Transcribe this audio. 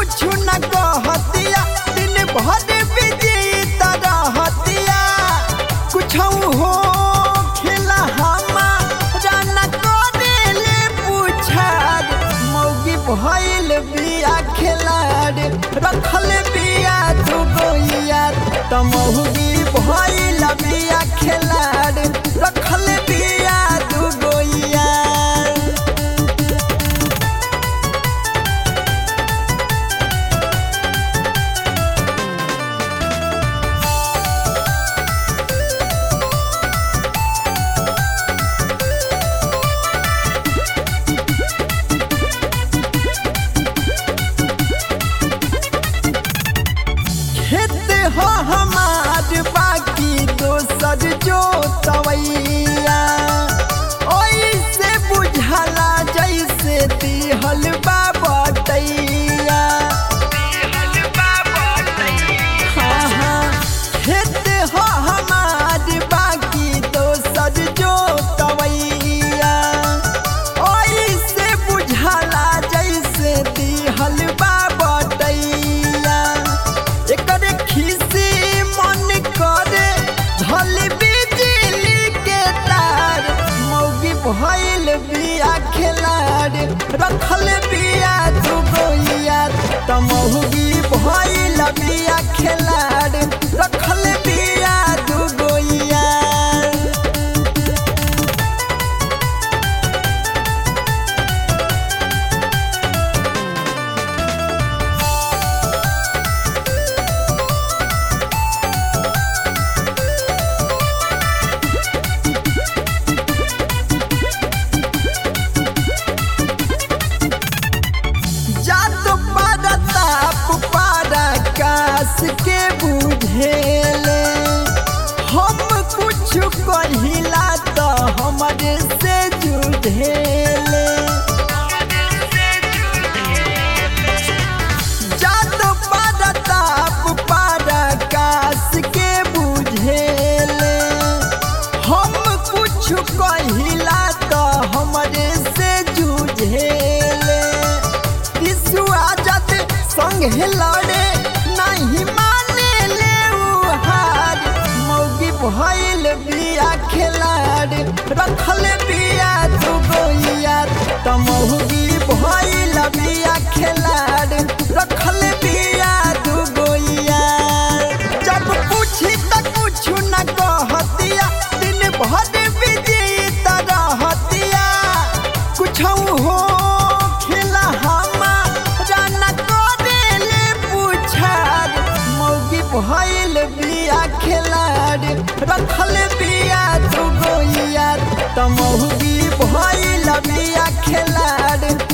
कुछ न कहतिया दिन भर बिजी रहतिया कुछ हो खेला हमारा न करेले पूछार मौगी भइल बिया खेलाड़ रखल बिया तू गोइया त मौगी भइल बिया खेलाड़ रखल बिया तू गोइया खेत हो हमार बाकी दोसर जो तवैया ओइसे बुझला जैसे दिहल बा बटैया हाँ हाँ खेत हो हमार बाकी दोसर जो तवैया ओइसे बुझला जैसे दिहल बा बटैया एकरे खीसी मन करे धल बिजली के तार मौगी भइल बिया खेलाड़ रखल बिया तू गोइया त मौगी भइल बिया खेलाड़ रखल बिया तू गोइया जात परताप पराकाश के बुझेले हम कुछ कहिला त हमरे से जुझेले जात परताप पराकाश के बुझेले हम कुछ कहिला त हमरे से जुझेले विश्वा जत संगे लड़े नहीं माने ले उ हार मौगी भइल बिया खेलाड़ रखल बिया तू गोइया त मौगी भइल बिया खेलाड़ रखल बिया तू गोइया जब पूछी त कुछ न कहतिया दिन भर बिजी रहतिया कुछ हो खेला हमारा न करेले पूछार मौगी भइल बिया खेलाड़ रखल बिया तू गोइया त मौगी भइल बिया खेलाड़